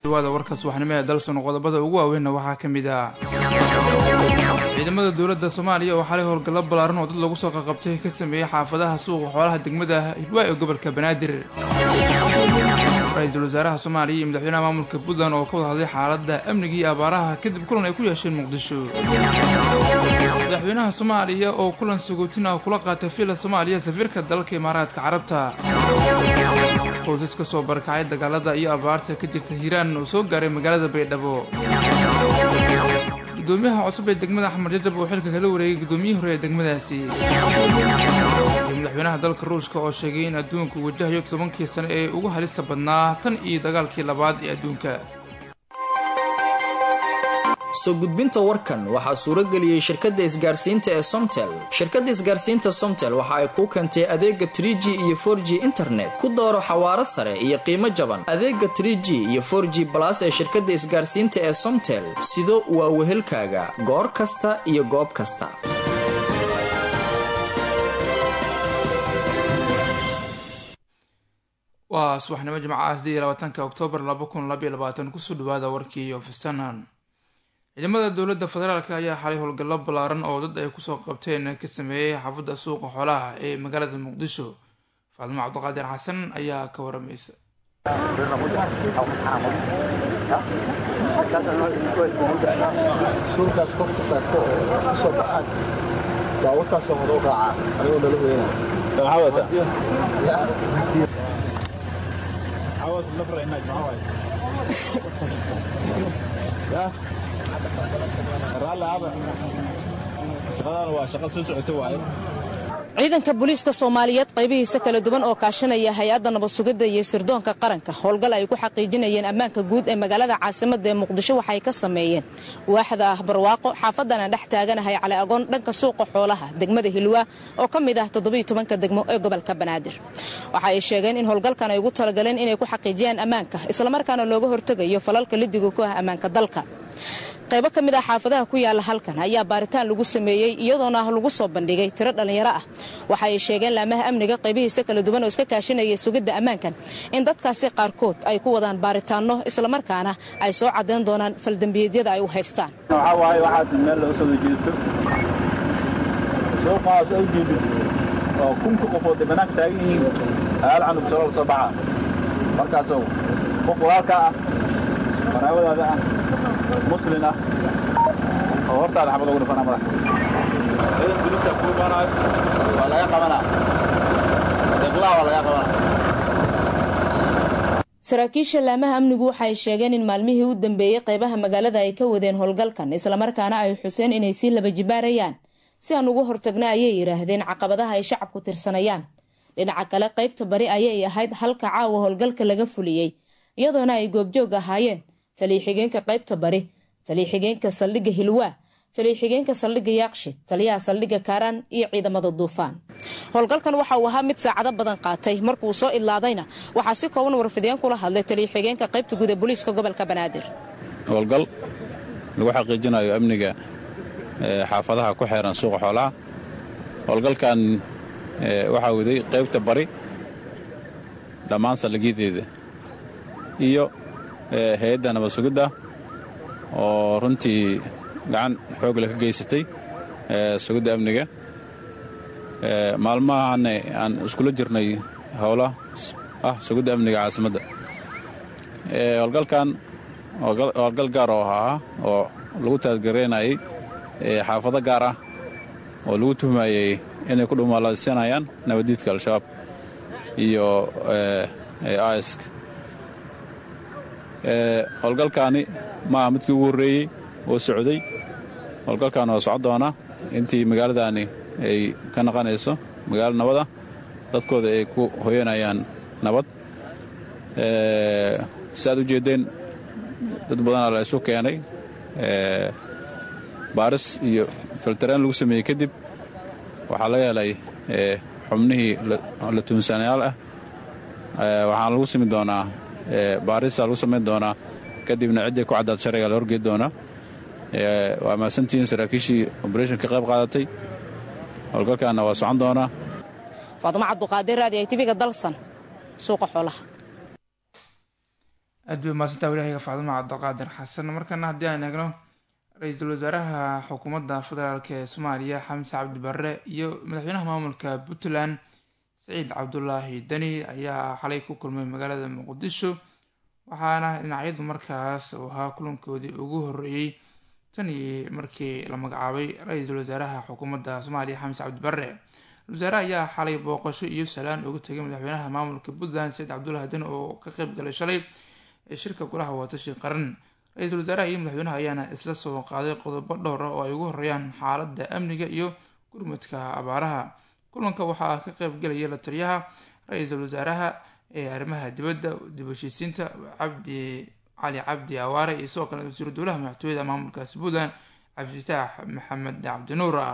dhawaada warka subaxnimo ee dalson qodobada ugu waaweynna waxaa ka mid ah ciidamada dowladda soomaaliya oo xalay howlgallo ballaaran oo dad lagu soo qaqabtay ka sameeyey xaafadaha suuqa xoolaha degmada hidwaa ee gobolka banaadir ra-iisul wasaaraha soomaaliya iyo madaxweynaha maamulka puntland oo ka wada hadlay xaaladda amniga iyo abaaraha kadib kulan ay ku yeesheen muqdisho madaxweynaha soomaaliya oo kulan sagootin ah kula qaatay villa soomaaliya safiirka dalalka imaaraadka carabta qoysas ka soo barakacay dagaalada iyo abaarta ka jirta hiiraan oo soo gaaray magaalada baydhabo gudoomiyaha cusub ee degmada axmed jajab oo xilka kala wareegay gudoomiyihii hore ee degmadaasi iyo madaxweynaha dalka ruushka oo sheegay in adduunku wajahayo tobankii sane ee ugu halista badnaa tan iyo dagaalkii labaad ee adduunka soo gudbinta warkan waxaa suuro geliyey shirkadda isgaarsiinta ee somtel shirkadda isgaarsiinta somtel waxa ay kuu keentay adeega trie g iyo for g internet ku dooro xawaaro sare iyo qiimo jaban adeega trie g iyo for g balas ee shirkadda isgaarsiinta ee somtel sido waa wehelkaaga goor kasta iyo goob kasta waa subaxnimo jimcaha sidii iyo labaatanka oktoobar laba kun labaiyo labaatan kusoo dhawaada warkii iyo fistanan ciidamada dowladda federaalk ayaa xalay howlgallo ballaaran oo dad ay kusoo qabteen ka sameeyey xaafadda suuqa xoolaha ee magaalada muqdisho faadimo cabdiqaadir xasan ayaa ka waramaysa suulkaas qofka saarto oo kusoo baxaan baabuurtaasoo hore u raacaa anigoo nala weynaa ciidanka booliiska soomaaliyeed qaybihiisa kala duwan oo kaashanaya hay-adda nabad sugidda iyo sirdoonka qaranka howlgal ay ku xaqiijinayeen ammaanka guud ee magaalada caasimadda ee muqdisho waxay ka sameeyeen waaxda ah barwaaqo xaafadana dhex taaganahay cali agoon dhanka suuqa xoolaha degmada hilwaa oo ka mid ah toddobiiyo tobanka degmo ee gobolka banaadir waxa ay sheegeen in howlgalkan ay ugu talagaleen inay ku xaqiijiyaan ammaanka islamarkaana looga hortegayo falalka lidiga ku ah ammaanka dalka qaybo ka mid ah xaafadaha ku yaala halkan ayaa baaritaan lagu sameeyey iyadoona lagu soo bandhigay tiro dhallinyaro ah waxa ay sheegeen laamaha amniga qaybihiisa kala duwan oo iska kaashanayay sugidda ammaankan in dadkaasi qaarkood ay ku wadaan baaritaanno islamarkaana ay soo caddayn doonaan faldembiyeedyada ay u haystaan waxaa waaye waxaas meel laga soo jeesto suuqaas u jeedid oo kunka qofood ay bannaanka taagan yihiin hal canug solo la soo baxa markaasoo qof walaalkaa ah qaraabadaada ah muslin ah oo hortaada xabad ugu dhufana madax ciidan boliisa kuu imaanayo waa laga qabanaa deqlaa waa laga qabanaa saraakiisha laamaha amnigu waxaay sheegeen in maalmihii u dambeeyey qaybaha magaalada ay ka wadeen howlgalkan islamarkaana ay xuseen inay sii laba jibaarayaan si aan ugu hortagna ayay yidhaahdeen caqabadaha ay shacabku tirsanayaan dhinaca kale qaybta bari ayay ahayd halka caawa howlgalka laga fuliyey iyadoona ay goobjoog ahaayeen taliya-xigeenka qaybta bari taliya-xigeenka saldhigga hilwaa taliya-xigeenka saldhigga yaaqshi taliyaha saldhigga kaaraan iyo ciidamada duufaan howlgalkan waxa uu ahaa mid saacado badan qaatay markuu soo idlaadayna waxaa si kooban warfideen kula hadlay taliya-xigeenka qaybta guud ee booliiska gobolka banaadir howlgal lagu xaqiijinayo amniga xaafadaha ku xeeran suuqa xoolaha howlgalkan waxaa waday qaybta bari dhammaan saldhigyadeeda iyo hay-adda nabad sugidda oo runtii gacan xoogle ka geysatay sugidda amniga maalmahanne aan iskula jirnay howla ah sugidda amniga caasimadda howlgalkan howlgal gaar oo ahaa oo lagu taadgaraynayay xaafado gaar ah oo lagu tuhmayey inay ku dhumaalaysanayaan nabaddiidka al-shabaab iyo isk howlgalkaani maaha midkii ugu horreeyey oo socday howlgalkan oo socon doona intii magaaladaani ay ka naqanayso magaalo nabada dadkooda ay ku hoyanayaan nabad si aad u jeeddeen dad badanaa la isu keenay baaris iyo filtareen lagu sameeyey kadib waxaa laga helay xubnihii la tuunsanayaal ah waxaana lagu sami doonaa baarisa lagu samayn doonaa kadibna ciddii ku caddaad sharciga la horgeed doonaa waa mahadsantihiin saraakiishii obreshon ka qayb qaadatay howlgalkaana waa socon doonaa faadimo cabduqaadir raadi ay tiviga dalsan suuqa xoolaha aad bay mahadsantaa walihayga facduma cabdiqaadir xasan markana haddii aan eegno ra-iisul wasaaraha xukuumadda federaalk ee soomaaliya xamse cabdi barre iyo madaxweynaha maamulka puntland saciid cabdulaahi deni ayaa xalay ku kulmay magaalada muqdisho waxaana dhinacyadu markaas uu ahaa kulankoodii ugu horeeyey tan iyo markii la magacaabay ra-iisul wasaaraha xukuumadda soomaaliya xamse cabdi barre wasaaraha ayaa xalay booqasho iyo salaan uga tegay madaxweynaha maamulka puntland saciid cabdulaahi deni oo ka qeyb galay shalay ee shirka golaha watashi qaran ra-iisul wasaaraha iyo madaxweynaha ayaana isla soo qaaday qodobo dhowr ah oo ay ugu horeeyaan xaaladda amniga iyo gurmudka abaaraha kulanka waxaa ka qeyb galaya la taliyaha ra-iisul wasaaraha ee arrimaha dibadda dib heshiisiinta cabdi cali cabdi awaare iyo sidoo kale wasiiru dowlaha madaxtooyada maamulkaasi puntland cabdifitaax maxamed cabdinuur ah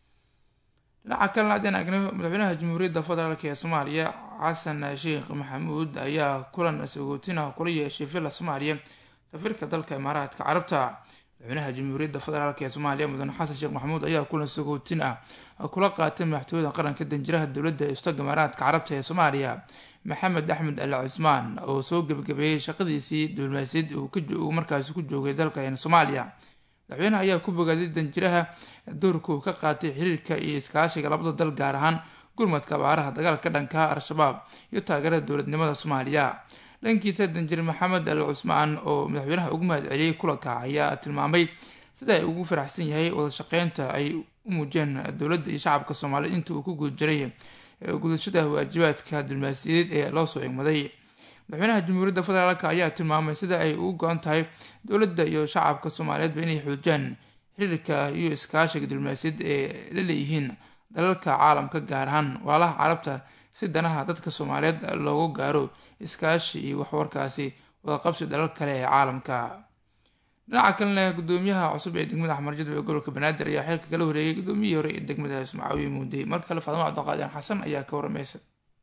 dhinaca kalena haddeen agno madaxweynaha jamhuuriyadda federaalk ee soomaaliya xasan sheekh maxamuud ayaa kulan sagootin ah kula yeeshay villa soomaaliya safiirka dalka imaaraadka carabta madaxweynaha jamhuuriyadda federaalk ee soomaaliya mudane xasan sheekh maxamuud ayaa kulan sagootin ah kula qaatay madaxtooyada qaranka danjiraha dowladda istaga imaaraadka carabta ee soomaaliya maxamed axmed ali cusmaan oo soo gebagabeeyey shaqadiisii diblomaasiyad uu markaasi ku joogay dalka soomaaliya madaxweynaha ayaa ku bogaaday danjiraha doorka uu ka qaatay xiriirka iyo iskaashiga labada dal gaar ahaan gurmadka abaaraha dagaalka dhanka al-shabaab iyo taageerada dowladnimada soomaaliya dhankiisa danjir maxamed al cusmaan oo madaxweynaha ugu mahad celiyey kulanka ayaa tilmaamay sida ay ugu faraxsan yahay wada shaqeynta ay u muujeen dowladda iyo shacabka soomaaliyeed inta uu ku guda jiray gudashada waajibaadka diblomaasiyadeed ee loo soo egmaday madaxweynaha jamhuuriyadda federaalk ayaa tilmaamay sida ay ugu go-an tahay dowladda iyo shacabka soomaaliyeedba inay xoojiyaan xiriirka iyo iskaashiga diblomaasiyad ee la leeyihiin dalalka caalamka gaar ahaan walaalaha carabta si danaha dadka soomaaliyeed loogu gaaro iskaashi iyo waxwarkaasi wadaqabsi dalal kale ee caalamka dhinaca kalena gudoomiyaha cusub ee degmada axmar jadwe ee gobolka banaadir ayaa xilka kala wareegay gudoomiyihii hore ee degmadaas macaawiye muudey mar kale faadimo cabdiqaadir xasan ayaa ka waramaysa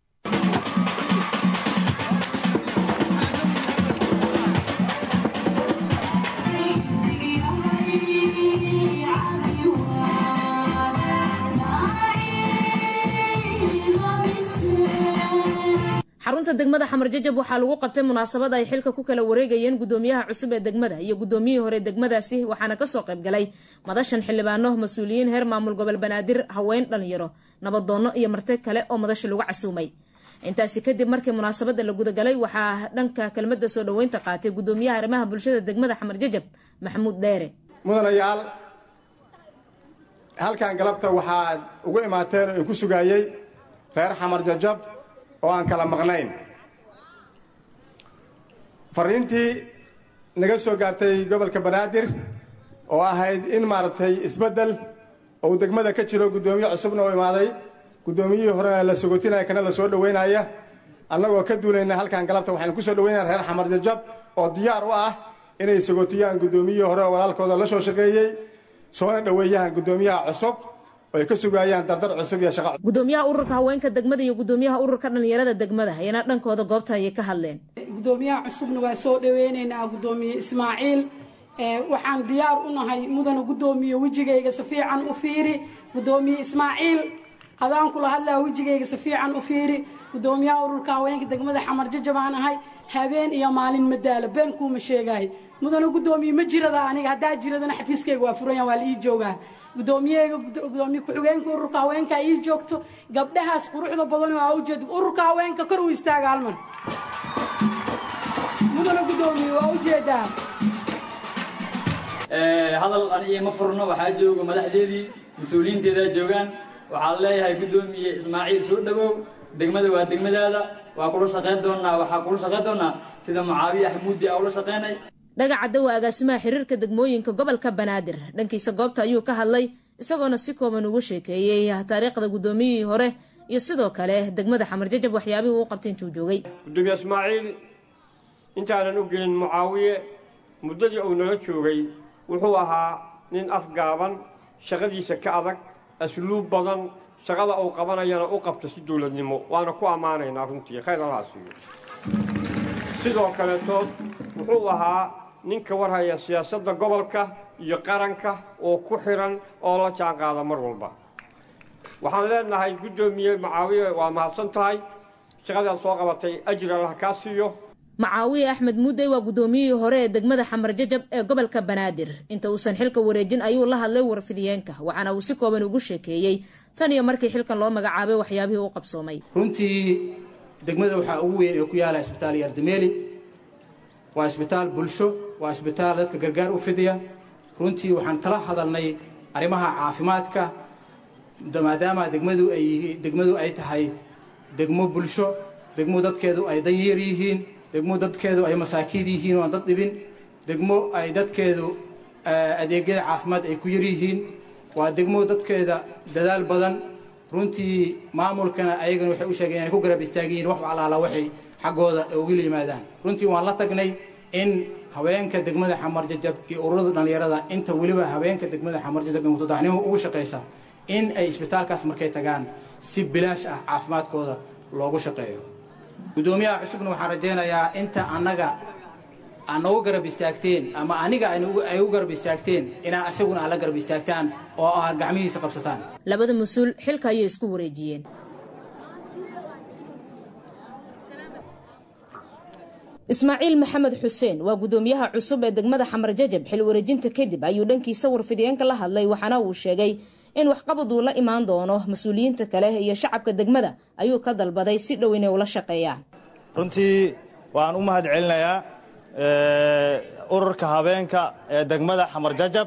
xarunta degmada xamar jajab waxaa lagu qabtay munaasabad ay xilka ku kala wareegayeen gudoomiyaha cusub ee degmada iyo gudoomiyihii hore degmadaasi waxaana kasoo qaybgalay madashan xildhibaano mas-uuliyiin heer maamul gobol banaadir haween dhalinyaro nabadoonno iyo marti kale oo madasha lagu casuumay intaasi kadib markii munaasabada la gudagalay waxaa dhanka kelmada soo dhaweynta qaatay gudoomiyaha arrimaha bulshada degmada xamar jajab maxamuud dheere mudanayaal halkan galabta waxaad ugu imaateen oo inku sugaayey reer xamar jajab oo aan kala maqnayn fariintii naga soo gaartay gobolka banaadir oo ahayd in maaragtay isbeddel ou degmada ka jiro guddoomiye cusubna u imaaday guddoomiyihii horena la sogotinaya kana la soo dhoweynaya annagoo ka duulayna halkan galabta waxaynu ku soo dhoweynaya reer xamar jajab oo diyaar u ah inay sogotiyaan guddoomiyihii hore oo walaalkooda la soo shaqeeyey soona dhoweeyaan guddoomiyaha cusub oo ay ka sugaayaan dardar cusub iyo shaqa gudoomiyaha ururka haweenka degmada iyo gudoomiyaha ururka dhalinyarada degmada ayana dhankooda goobta ayay ka hadleen gudoomiyaha cusubna waa soo dhaweynaynaa gudoomiye ismaaciil waxaan diyaar u nahay mudana gudoomiye wejigayga si fiican u fiiri gudoomiye ismaaciil adaan kula hadlaa wejigayga si fiican u fiiri gudoomiyaha ururka haweenka degmada xamar jajabaan ahay habeen iyo maalin madaalo been kuuma sheegahay mudana gudoomiye ma jirada aniga haddaa jiradana xafiiskayga waa furanya waa la ii joogaa gudoomiyaheega gudoomiye ku-xigeenka ururka haweenka ii joogto gabdhahaas quruxda badan oo aa ujeed ururka haweenka kor u istaaga halmar mudana gudoomiye waa ujeedaa hadal aniga ma furno waxaa jooga madaxdeedii mas-uuliyiinteedaa joogaan waxaan leeyahay gudoomiye ismaaciil soo dhawow degmada waa degmadaada waa kula shaqayn doonaa waxaa kula shaqayn doonaa sida mucaawiye axmuudi aa ula shaqaynay dhagaca dawa agaasimaha xiriirka degmooyinka gobolka banaadir dhankiisa goobta ayuu ka hadlay isagoona si kooban ugu sheekeeyey taariikhda guddoomiyihii hore iyo sidoo kale degmada xamar jajab waxyaabihii uu qabtay intuu joogay gudoomiye ismaaciil intaanan u gelin mucaawiye muddadii uu nala joogay wuxuu ahaa nin afgaaban shaqadiisa ka adag asluub badan shaqada uu qabanayana u qabta si dowladnimo waana ku ammaanaynaa runtii khayr allaha siiyo sidoo kaleetood wuxuu ahaa ninka warhaya siyaasadda gobolka iyo qaranka oo ku xihan oo la jaan qaada mar walba waxaan leenahay guddoomiye mucaawiye waa mahadsan tahay shaqadaad soo qabatay ajir allah kaa siiyo macaawiye axmed muudey waa guddoomiyihii hore ee degmada xamar jajab ee gobolka banaadir inta uusan xilka wareejin ayuu la hadlay warfidiyeenka waxaana uu si kooban ugu sheekeeyey tan iyo markii xilkan loo magacaabay waxyaabihii u qabsoomay runtii degmada waxaa ugu weyn ee ku yaala isbitaal yardameeli waa isbitaal bulsho waa isbitaal dadka gargaar u fidiya runtii waxaan kala hadalnay arrimaha caafimaadka maadaama degmadu ay degmadu ay tahay degmo bulsho degmo dadkeedu ay danyar yihiin degmo dadkeedu ay masaakiid yihiin oo aan dad dhibin degmo ay dadkeedu adeegyada caafimaad ay ku yar yihiin waa degmo dadkeeda dadaal badan runtii maamulkana ayagana waxay u sheegeen inay ku garab istaagiyiin wax alaala waxay xaggooda uga yimaadaan runtii waan la tagnay in haweenka degmada xamar jajab iyo ururada dhallinyarada inta weliba haweenka degmada xamar jajab ee mutadaxnimo ugu shaqaysa in ay isbitaalkaas markay tagaan si bilaash ah caafimaadkooda loogu shaqeeyo guddoomiyaha cusubna waxaan rajaynayaa inta annaga aan noogu garab istaagteen ama aniga ay u garab istaagteen inaa isaguna aad la garab istaagtaan oo aad gacmihiisa qabsataan labada mas-uul xilka ayay isku wareejiyeen ismaaciil maxamed xuseen waa guddoomiyaha cusub ee degmada xamar jajab xil wareejinta kadib ayuu dhankiisa warfidiyeenka la hadlay waxaana uu sheegay in waxqabad uu la imaan doono mas-uuliyiinta kale iyo shacabka degmada ayuu ka dalbaday si dhow inay ula shaqeeyaan runtii waan u mahad celinayaa ururka habeenka ee degmada xamar jajab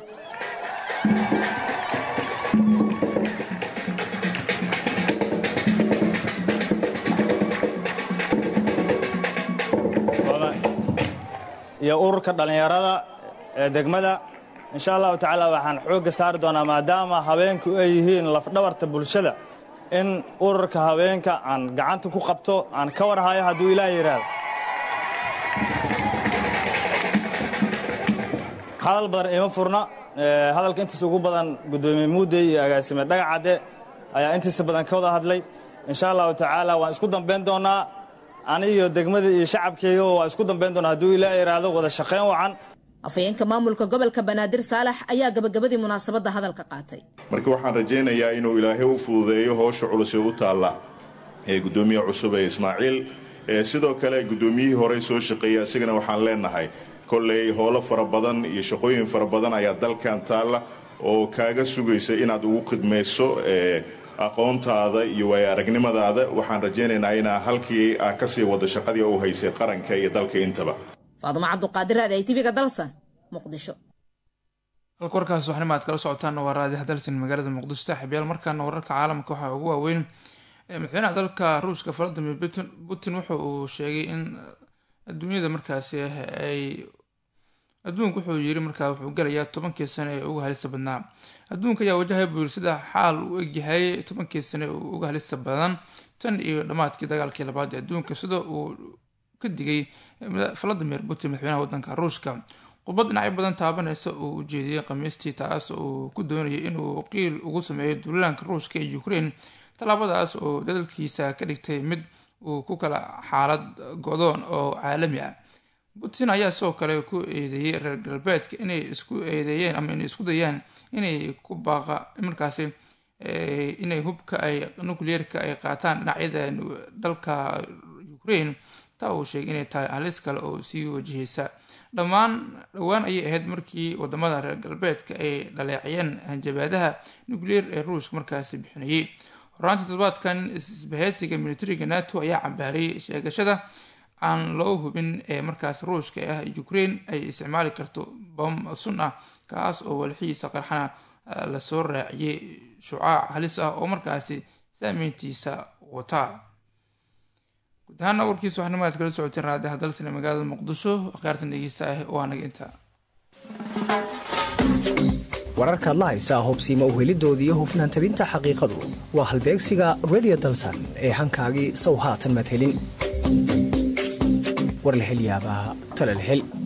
iyo ururka dhallinyarada ee degmada insha allahu tacaala waxaan xoogga saari doonaa maadaama habeenku ay yihiin lafdhabarta bulshada in ururka habeenka aan gacanta ku qabto aan ka warhayo hadduu ilaah yidhaahdo hadal badan ima furna hadalka intiisa ugu badan guddoomiye muudey iyo agaasime dhagacadde ayaa intiisa badan ka wada hadlay insha allahu tacaala waan isku dambayn doonaa anigiyo degmada iyo shacabkeyga waa isku dambayn doonaa hadduu ilaah yidhaahdo wada shaqayn wacan afhayeenka maamulka gobolka banaadir saalax ayaa gabagabadii munaasabadda hadalka qaatay marka waxaan rajaynayaa inuu ilaahay u fududeeyo howsha culus ee u taalla ee guddoomiyaha cusub ee ismaaciil sidoo kale guddoomiyihii horey soo shaqeeyey isagana waxaan leenahay kolley howlo fara badan iyo shaqooyin fara badan ayaa dalkan taalla oo kaaga sugaysa inaad ugu khidmayso aqoontaada iyo waaya aragnimadaada waxaan rajaynaynaa inaa halkii aa kasii wado shaqadii u haysay qaranka iyo dalka intaba faadumo cabduqaadir raadi ay tibiga dalsan muqdisho halka warkaas waxnima aad kala socotaan waa raadi hadalsan magaalada muqdisho saaxiibyaal markaana wararka caalamka waxaa ugu waaweyn madaxweynaha dalka ruushka valadimir putin wuxa uu sheegay in adduunyada markaasi ay adduunku wuxuu yiri markaa wuxuu gelayaa tobankii sane ee uga halista badnaa adduunka ayaa wajahaya buu yiri sida xaal u egyahay tobankii sane uga halista badan tan iyo dhammaadkii dagaalkii labaad ee adduunka sida uu ka digay valadimir putin madaxweynaha wadanka ruushka khudbad dhinacyo badan taabanaysa uu ujeediyey khamiistii taas uu ku doonayay inuu qiil ugu sameeyo duulaanka ruushka ee ukraine tallaabadaas oo dadalkiisa ka dhigtay mid uu ku kala xaalad godoon oo caalami ah putin ayaa sidoo kale ku eedeeyey reer galbeedka inay isku eedeeyeen ama inay isku dayaan inay ku baaqa markaasi inay hubka ay nucleerka ay qaataan dhinacyada dalka ukraine taa uu sheegay inay tahay halis kale oo sii wajahaysa dhammaan dhowaan ayay ahayd markii wadamada reer galbeedka ay dhaleeciyeen hanjabaadaha nucleer ee ruushka markaasi bixinayay horaantii toddobaadkan isbahaysiga militariga nato ayaa cambaariyay sheegashada aan loo hubin ee markaas ruushka ah ukraine ay isticmaali karto bom sun ah kaas oo walxiisa qarxana lasoo raaciyey shucaac halis ah oo markaasi saameyntiisa wataa guud ahaana warkiisa waxnimo aad kala socoteen raadi hadalsane magaalada muqdisho akhyaartan dhegeysta ah waa naga intaa wararkaad la haysaa hubsiima uhelidoodii hufnaan tabinta xaqiiqadu waa halbeegsiga redio dalsan ee hankaagii sow haatan maad helin war la hel yaabaa tale la hel